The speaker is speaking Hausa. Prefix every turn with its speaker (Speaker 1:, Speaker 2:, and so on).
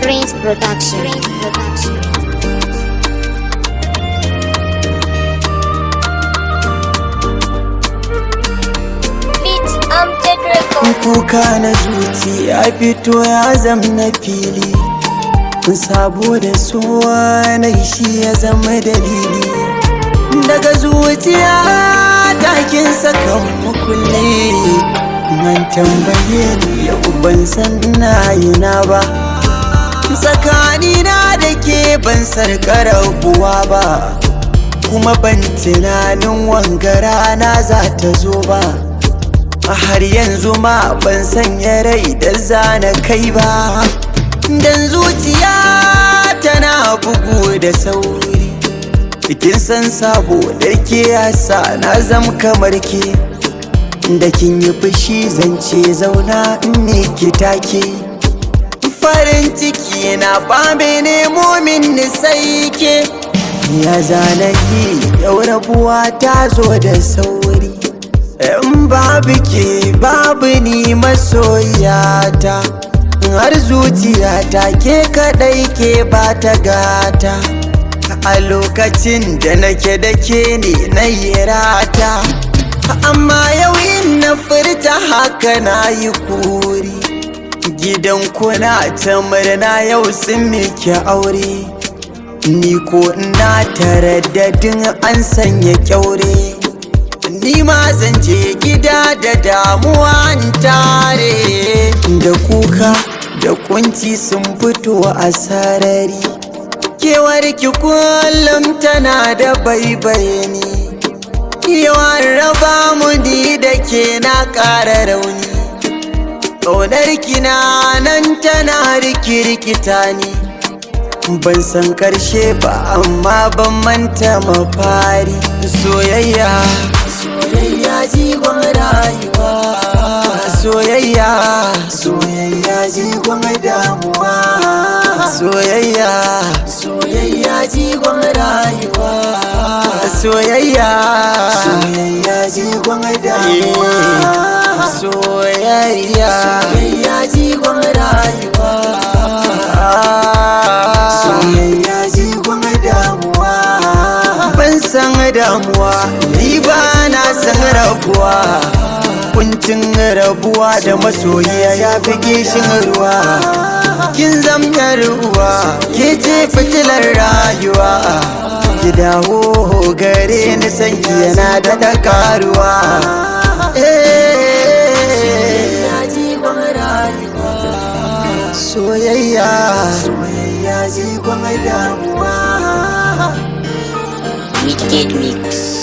Speaker 1: Prince Production. Prince Production.
Speaker 2: Beat Amjad Record.
Speaker 3: kuka na zuci ya fito ya zam na fili sabo da suwa na shi ya zama dalili daga zuciya takin sakan mukulli man tambaye ni yau ban san ina yana ba tsakanina da ke ban sarkar buwa ba kuma ban tunanin wangara na za ta zo ba a har yanzu ma ban sanya rai da zana kai ba dan zuciya tana bugu da sauri cikin san sabo da ke yasa na zam kamar ke da kin yi fushi zance zauna in ne ki take farin ciki na bambe nemo min sai ke ya zana yi yau rabuwa ta zo da sauri in babu ke babu ni masoyata har zuciyata ke kadai ke ba ta gata a lokacin da nake da ke ne na yi rata amma yau in na furta haka na yi kuri gidan kuna ta murna yau sun miki aure ni ko ina taraddadin an sanya kyaure ni ma zan je gida da damuwa in tare da kuka da kunci sun fito a sarari kewar ki kullum tana da baibaye ni yawan raba mu ni da ke na ƙara rauni ƙaunar ki na nan tana rikirkita ni ban san karshe ba amma ban manta mafari soyayya soyayya jigon rayuwa soyayya soyayya jigon damuwa soyayya soyayya jigon rayuwa soyayya soyayya jigon damuwa soyayya soyayya jigon rayuwa soyayya jigon damuwa ban san damuwa ni ba na san rabuwa kuncin rabuwa da masoyiya ya fi gishin ruwa kin zamta ruwa ke ce fitilar rayuwa ki dawo gare ni sanki yana da da karuwa soyayya soyayya jigon damuwa
Speaker 2: Wicked Mix.